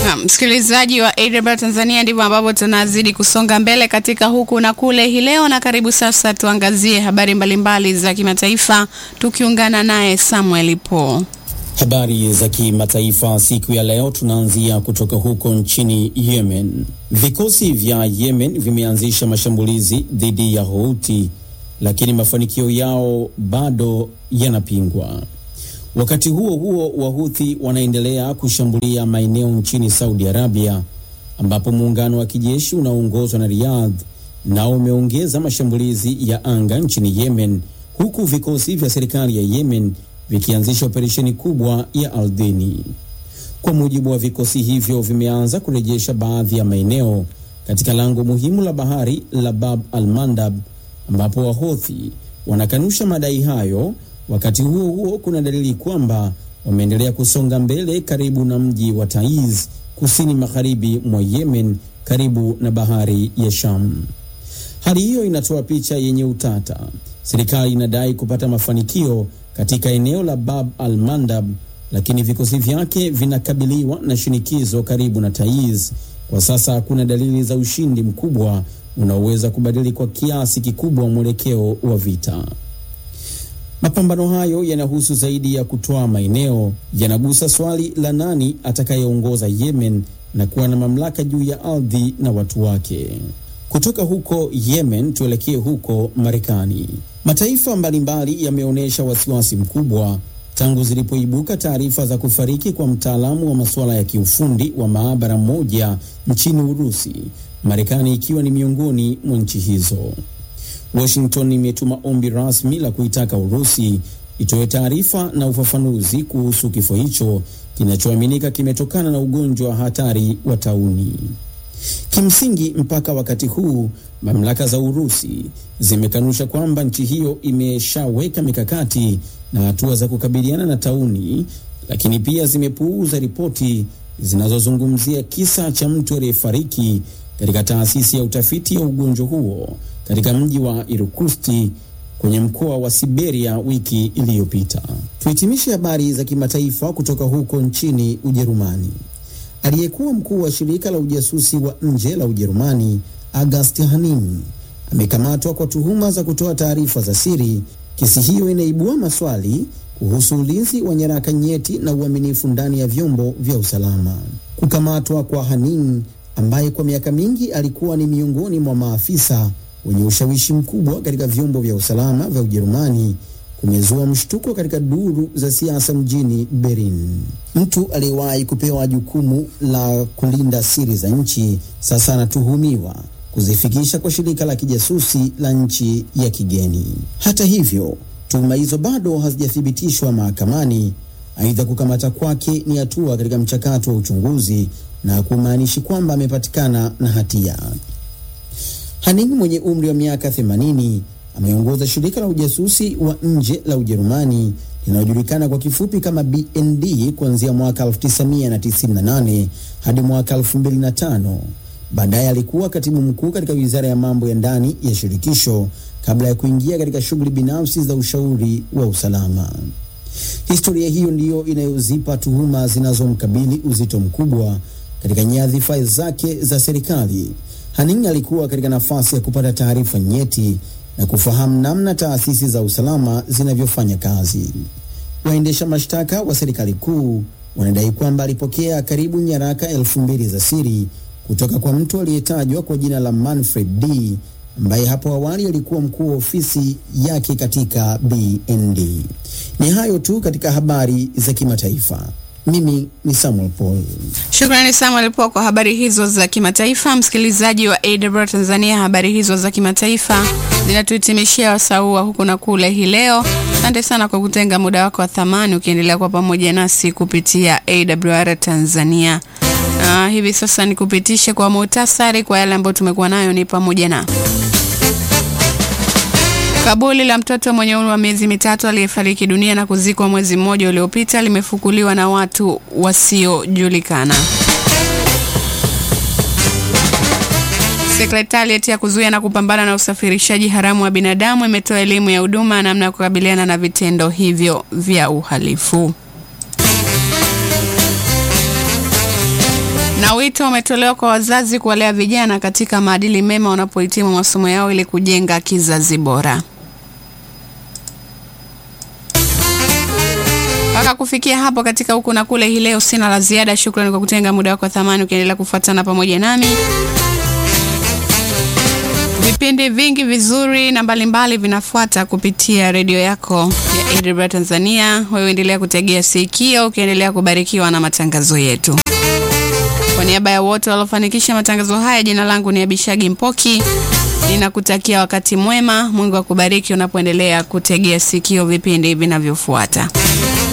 Na msikilizaji wa AWR Tanzania, ndivyo ambavyo tunazidi kusonga mbele katika huku na kule hii leo, na karibu sasa tuangazie habari mbalimbali za kimataifa tukiungana naye Samuel Paul. Habari za kimataifa siku ya leo tunaanzia kutoka huko nchini Yemen. Vikosi vya Yemen vimeanzisha mashambulizi dhidi ya Houthi, lakini mafanikio yao bado yanapingwa. Wakati huo huo, Wahuthi wanaendelea kushambulia maeneo nchini Saudi Arabia, ambapo muungano wa kijeshi unaoongozwa na Riyadh nao umeongeza mashambulizi ya anga nchini Yemen, huku vikosi vya serikali ya Yemen vikianzisha operesheni kubwa ya ardhini. Kwa mujibu wa vikosi hivyo, vimeanza kurejesha baadhi ya maeneo katika lango muhimu la bahari la Bab al-Mandab, ambapo Wahothi wanakanusha madai hayo. Wakati huo huo, kuna dalili kwamba wameendelea kusonga mbele karibu na mji wa Taiz, kusini magharibi mwa Yemen, karibu na bahari ya Sham. Hali hiyo inatoa picha yenye utata. Serikali inadai kupata mafanikio katika eneo la Bab al-Mandab, lakini vikosi vyake vinakabiliwa na shinikizo karibu na Taiz. Kwa sasa hakuna dalili za ushindi mkubwa unaoweza kubadili kwa kiasi kikubwa mwelekeo wa vita. Mapambano hayo yanahusu zaidi ya kutoa maeneo, yanagusa swali la nani atakayeongoza Yemen na kuwa na mamlaka juu ya ardhi na watu wake. Kutoka huko Yemen tuelekee huko Marekani. Mataifa mbalimbali yameonyesha wasiwasi mkubwa tangu zilipoibuka taarifa za kufariki kwa mtaalamu wa masuala ya kiufundi wa maabara moja nchini Urusi, Marekani ikiwa ni miongoni mwa nchi hizo. Washington imetuma ombi rasmi la kuitaka Urusi itoe taarifa na ufafanuzi kuhusu kifo hicho kinachoaminika kimetokana na ugonjwa hatari wa tauni. Kimsingi, mpaka wakati huu mamlaka za Urusi zimekanusha kwamba nchi hiyo imeshaweka mikakati na hatua za kukabiliana na tauni, lakini pia zimepuuza ripoti zinazozungumzia kisa cha mtu aliyefariki katika taasisi ya utafiti wa ugonjwa huo katika mji wa Irkutsk kwenye mkoa wa Siberia wiki iliyopita. Tuhitimishe habari za kimataifa kutoka huko nchini Ujerumani. Aliyekuwa mkuu wa shirika la ujasusi wa nje la Ujerumani August Hanin amekamatwa kwa tuhuma za kutoa taarifa za siri. Kesi hiyo inaibua maswali kuhusu ulinzi wa nyaraka nyeti na uaminifu ndani ya vyombo vya usalama. Kukamatwa kwa Hanin ambaye kwa miaka mingi alikuwa ni miongoni mwa maafisa wenye ushawishi mkubwa katika vyombo vya usalama vya Ujerumani kumezua mshtuko katika duru za siasa mjini Berlin. Mtu aliyewahi kupewa jukumu la kulinda siri za nchi sasa anatuhumiwa kuzifikisha kwa shirika la kijasusi la nchi ya kigeni. Hata hivyo, tuhuma hizo bado hazijathibitishwa mahakamani. Aidha, kukamata kwake ni hatua katika mchakato wa uchunguzi na kumaanishi kwamba amepatikana na hatia. Haning mwenye umri wa miaka 80 ameongoza shirika la ujasusi wa nje la Ujerumani linalojulikana kwa kifupi kama BND kuanzia mwaka 1998 hadi mwaka 2005. Baadaye alikuwa katibu mkuu katika wizara ya mambo ya ndani ya shirikisho kabla ya kuingia katika shughuli binafsi za ushauri wa usalama. Historia hiyo ndiyo inayozipa tuhuma zinazomkabili uzito mkubwa katika nyadhifa zake za serikali. Haning alikuwa katika nafasi ya kupata taarifa nyeti na kufahamu namna taasisi za usalama zinavyofanya kazi. Waendesha mashtaka wa serikali kuu wanadai kwamba alipokea karibu nyaraka elfu mbili za siri kutoka kwa mtu aliyetajwa kwa jina la Manfred D ambaye hapo awali alikuwa mkuu wa ofisi yake katika BND. Ni hayo tu katika habari za kimataifa. Mimi ni Samuel Paul. Shukrani Samuel Paul kwa habari hizo za kimataifa. Msikilizaji wa AWR Tanzania, habari hizo za kimataifa zinatuhitimishia wasaua huku na kule hii leo. Asante sana kwa kutenga muda wako wa thamani ukiendelea kwa pamoja nasi kupitia AWR Tanzania. Uh, hivi sasa nikupitishe kwa muhtasari kwa yale ambayo tumekuwa nayo ni pamoja na Kaburi la mtoto mwenye umri wa miezi mitatu aliyefariki dunia na kuzikwa mwezi mmoja uliopita limefukuliwa na watu wasiojulikana. Sekretarieti ya kuzuia na kupambana na usafirishaji haramu wa binadamu imetoa elimu ya huduma namna ya kukabiliana na vitendo hivyo vya uhalifu. Na wito umetolewa kwa wazazi kuwalea vijana katika maadili mema wanapohitimu masomo yao ili kujenga kizazi bora. Mpaka kufikia hapo katika huku na kule hii leo, sina la ziada. Shukrani kwa kutenga muda wako wa thamani ukiendelea kufuatana pamoja nami. Vipindi vingi vizuri na mbalimbali vinafuata kupitia redio yako ya AWR Tanzania. Wewe endelea kutegea sikio ukiendelea kubarikiwa na matangazo yetu. Kwa niaba ya wote waliofanikisha matangazo haya, jina langu ni Abishagi Mpoki. Ninakutakia wakati mwema. Mungu akubariki unapoendelea kutegea sikio vipindi vinavyofuata.